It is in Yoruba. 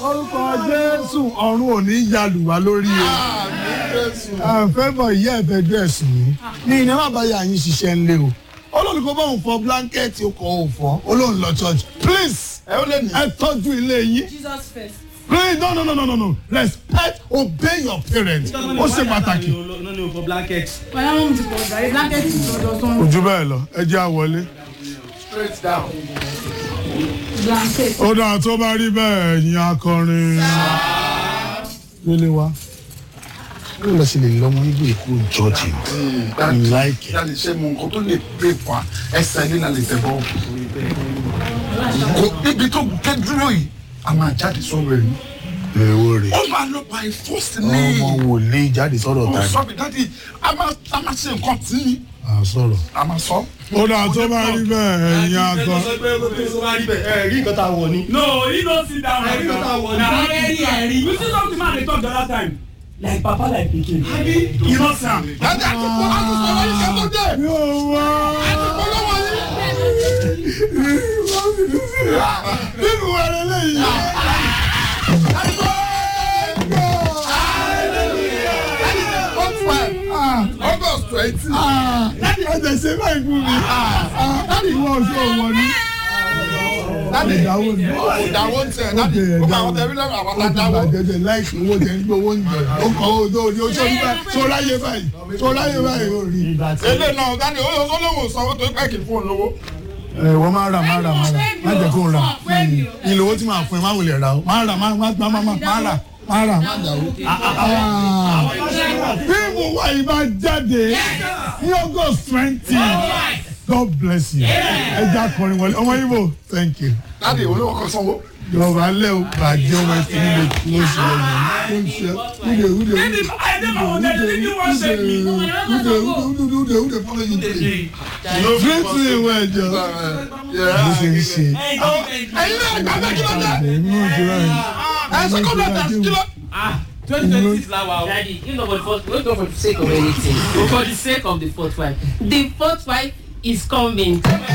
orúkọ jésù ọ̀run ò ní yalùwá lórí o àfẹ́bọ̀ ìyá ẹ̀fẹ́jú ẹ̀sùn yìí ní iná má bá yà yín ṣiṣẹ́ ńlẹ̀ o olórí kò bá òun fọ blánkẹ́ẹ̀tì ọkọ̀ òun fọ olóhùn lọ church please ẹ ó lè ní. ẹ tọ́jú ilé yín Jesus first. please no no no no no no respect obey your parents ó ṣe pàtàkì. no no for blanket. Bàbá wọn ti pọ̀ jàre blanket ti sọ̀dọ̀ tán. ojú bẹ́ẹ̀ lọ ẹ jẹ́ àwọlé. straight down. Blanket. ó dáa tó bá rí bẹ́ẹ̀ ẹ̀yin akọrin. délé wa ó lọ sí lè lọ́mọ nígbà èkó jọ́ọ̀jì láìkẹ́. yàrá ṣe mọ nǹkan tó lè gbé fún wa ẹsẹ̀ nílà lè tẹ̀ bọ́. kò ibi tó gé dúró yìí a máa jáde sọ̀rọ̀ ẹ̀yìn. èwo rè ó máa lọ by force ní. ọmọ wòlíì jáde sọ̀rọ̀ mo tani sọ mi dáàdi a máa a máa ṣe nǹkan tí ní. à sọ̀rọ̀. a máa sọ. ó dáa tó bá rí bẹ́ẹ̀ ẹ̀yin akọrin. rí nǹkan tá a wọ̀ ni. No, he don't sit down. Ẹ̀rí ló ta wọ̀ ní. Na ẹ̀rí ẹ̀rí. You see something man dey talk the other time. Like papa like pikin. Abi, you know Sam. dáàdi àti kọ́ àti sọ̀rọ̀ yìí kẹ́tọ́ dé. yóò wá. àti kọ́ lọ́wọ́ yìí. nínú ẹrẹ lẹ́yìn. august twenty. ẹ jẹ ṣe báyìí fún mi. láti ìwọ oṣù ọwọ ni. dáàdi ìdáwó ni. ìdáwó ń tẹ̀ dáàdi ó máa wọ́n tẹ̀lé lọ́wọ́ àwọn ó ti àdáwó. bàjẹ́ jẹ láìsí owó jẹ ń gbé owó ń jẹ. ó kọ́ owó tó ní oṣù orí báyìí tó láyé báyìí tó láyé báyìí ó rí. ilé náà dáàdi ó yọ sọ́lọ́wọ́ sanwó tó pẹ́ kì í fún un lówó. ẹ wọ́n máa rà máa rà máa rà má jẹ́ kó rà ìlò owó tí màá fún ẹ má wulẹ̀ rà ó má rà má má má má má rà má rà má dà ó. fíìmù wa yìí máa jáde ní august twenty god bless you ẹ jẹ́ akọrin wọlé ọmọ ibo thank you dáàdi olówó kan sanwó. yorùbá lẹ́ o bàjẹ́ ọmọ ẹ̀sìn nílé kí ló ṣe lẹ́yìn ló ń ṣe wúde wúde Baby, I never wanted to leave you one shake me. wúde wúde wúde wúde follow you play great to you well jọ bó ṣe ń ṣe Hey, go. ẹyin náà gbà bẹ́ẹ̀ kí ló dé. èmi ò jù báyìí. ẹ ṣe kó bẹ́ẹ̀ tẹ̀ kí ló. Ah, 2026 la wa o. Daddy, you know for the first, we don't for the sake of anything. But for the sake of the fourth wife. The fourth wife is coming.